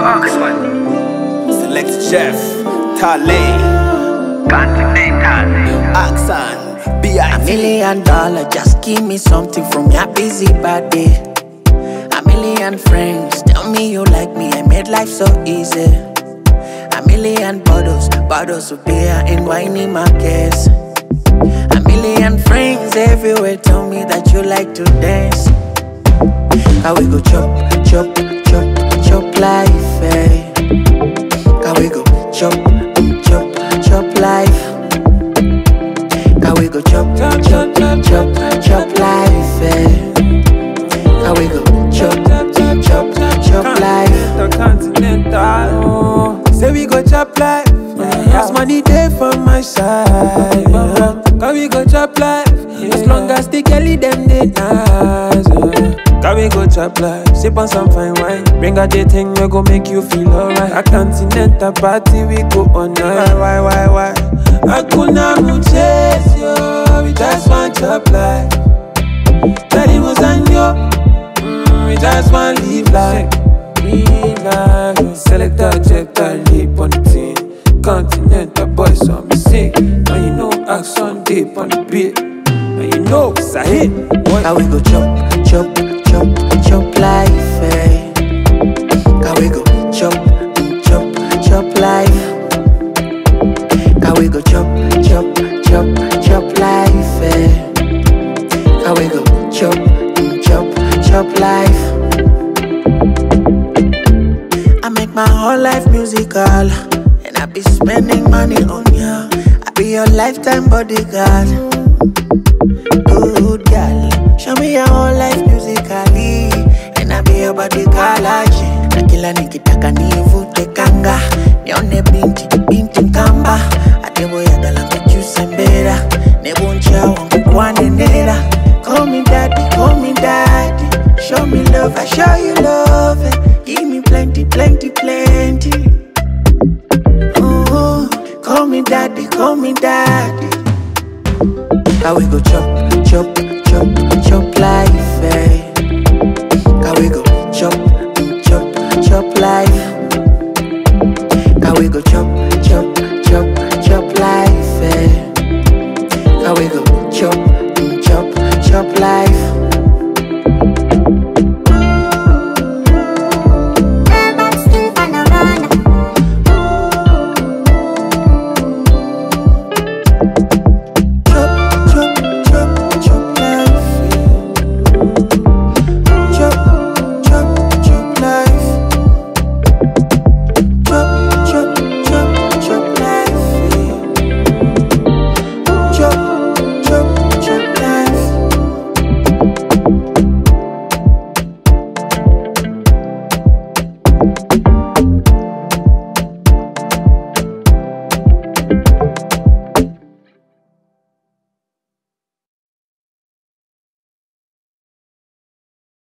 Yo, Oxford. Select Chef, Tale, Continental. Axan, A B.I.T. million dollar, just give me something from your busy body. A million friends, tell me you like me, I made life so easy. A million bottles, bottles of beer in whiny markets. A million friends everywhere tell me that you like to dance. How we go chop, chop, chop, chop life, eh? How we go chop, chop, chop life. How we go chop, chop, chop, chop, chop life, eh? How we go chop, chop, chop, chop life. The continental. Oh, say we go chop life. As money day from my side. Yeah. Can we go chop life? As long as the girlie them they nice. Yeah. Can we go chop life? Sip on some fine wine. Bring out the thing we go make you feel alright. A continental party we go on night. Why, why, why? I could not chase you. We just want chop life. Daddy was on you. Mm, we just want live life. Live life. Select a jet, I leap on the team. Continental boys on me sick. Now you know action deep on the beat. Now you know it's a hit. Boy, How we go chop, chop, chop, chop life, eh? How we go chop, chop, chop life. How we go chop, chop, chop, chop life, eh? How we go chop, chop, chop life. I make my whole life musical, and I be spending money on ya. I be your lifetime bodyguard. Good girl, show me your whole life musically, and I be your bodyguard. Na kila nikitaka nivute kanga, nione binti